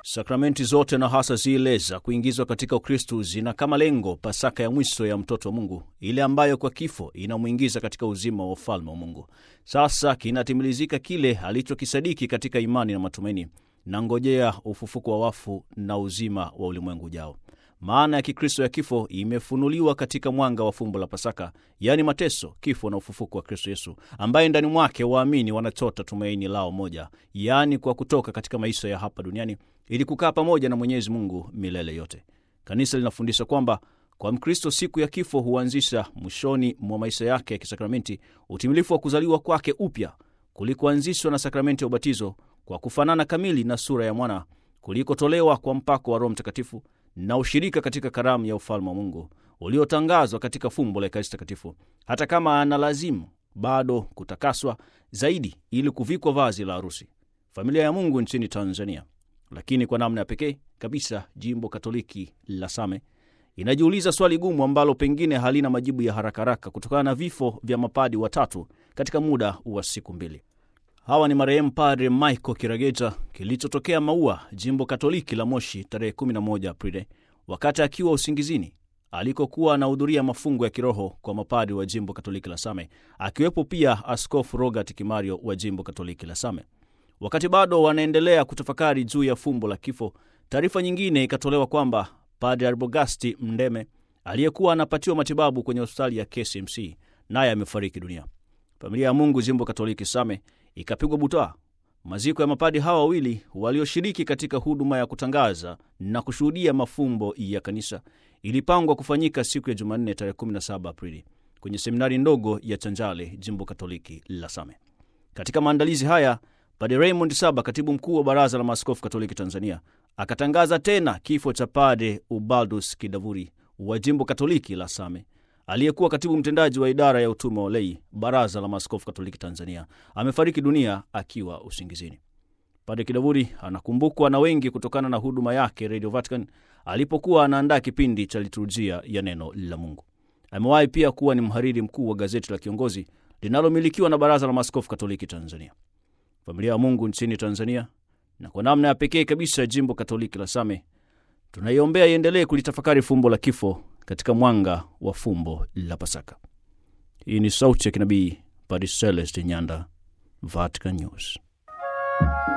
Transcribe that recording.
Sakramenti zote na hasa zile za kuingizwa katika Ukristu zina kama lengo Pasaka ya mwisho ya mtoto wa Mungu, ile ambayo kwa kifo inamwingiza katika uzima wa ufalme wa Mungu. Sasa kinatimilizika kile alichokisadiki katika imani na matumaini, na ngojea ufufuko wa wafu na uzima wa ulimwengu ujao. Maana ya Kikristo ya kifo imefunuliwa katika mwanga wa fumbo la Pasaka, yaani mateso, kifo na ufufuko wa Kristo Yesu, ambaye ndani mwake waamini wanachota tumaini lao moja, yaani kwa kutoka katika maisha ya hapa duniani ili kukaa pamoja na Mwenyezi Mungu milele yote. Kanisa linafundisha kwamba kwa Mkristo siku ya kifo huanzisha mwishoni mwa maisha yake ya kisakramenti utimilifu wa kuzaliwa kwake upya kulikoanzishwa na sakramenti ya ubatizo kwa kufanana kamili na sura ya mwana kulikotolewa kwa mpako wa Roho Mtakatifu na ushirika katika karamu ya ufalme wa Mungu uliotangazwa katika fumbo la Ekaristi Takatifu, hata kama ana lazimu bado kutakaswa zaidi ili kuvikwa vazi la harusi. Familia ya Mungu nchini Tanzania, lakini kwa namna ya pekee kabisa jimbo Katoliki la Same inajiuliza swali gumu ambalo pengine halina majibu ya haraka haraka kutokana na vifo vya mapadi watatu katika muda wa siku mbili. Hawa ni marehemu Padre Michael Kirageja, kilichotokea Maua, jimbo Katoliki la Moshi, tarehe 11 Aprili, wakati akiwa usingizini alikokuwa anahudhuria mafungo ya kiroho kwa mapadi wa jimbo Katoliki la Same, akiwepo pia Askofu Robert Kimario wa jimbo Katoliki la Same. Wakati bado wanaendelea kutafakari juu ya fumbo la kifo, taarifa nyingine ikatolewa kwamba Padre Arbogasti Mndeme aliyekuwa anapatiwa matibabu kwenye hospitali ya KCMC naye amefariki dunia. Familia ya Mungu jimbo Katoliki Same ikapigwa butwaa. Maziko ya mapadi hawa wawili walioshiriki katika huduma ya kutangaza na kushuhudia mafumbo ya kanisa ilipangwa kufanyika siku ya Jumanne tarehe 17 Aprili kwenye seminari ndogo ya Chanjale, jimbo Katoliki la Same. Katika maandalizi haya, Padre Raymond Saba, katibu mkuu wa Baraza la Maaskofu Katoliki Tanzania, akatangaza tena kifo cha Padre Ubaldus Kidavuri wa jimbo Katoliki la Same aliyekuwa katibu mtendaji wa idara ya utume wa lei Baraza la Maaskofu Katoliki Tanzania amefariki dunia akiwa usingizini. Padre Kidavuri anakumbukwa na wengi kutokana na huduma yake Radio Vatican alipokuwa anaandaa kipindi cha liturujia ya neno la Mungu. Amewahi pia kuwa ni mhariri mkuu wa gazeti la Kiongozi linalomilikiwa na Baraza la Maaskofu Katoliki Tanzania. Familia ya Mungu nchini Tanzania na kwa namna ya pekee kabisa jimbo Katoliki la Same tunaiombea iendelee kulitafakari fumbo la kifo katika mwanga wa fumbo la Pasaka. Hii ni sauti ya kinabii Padre Celeste Nyanda, Vatican News.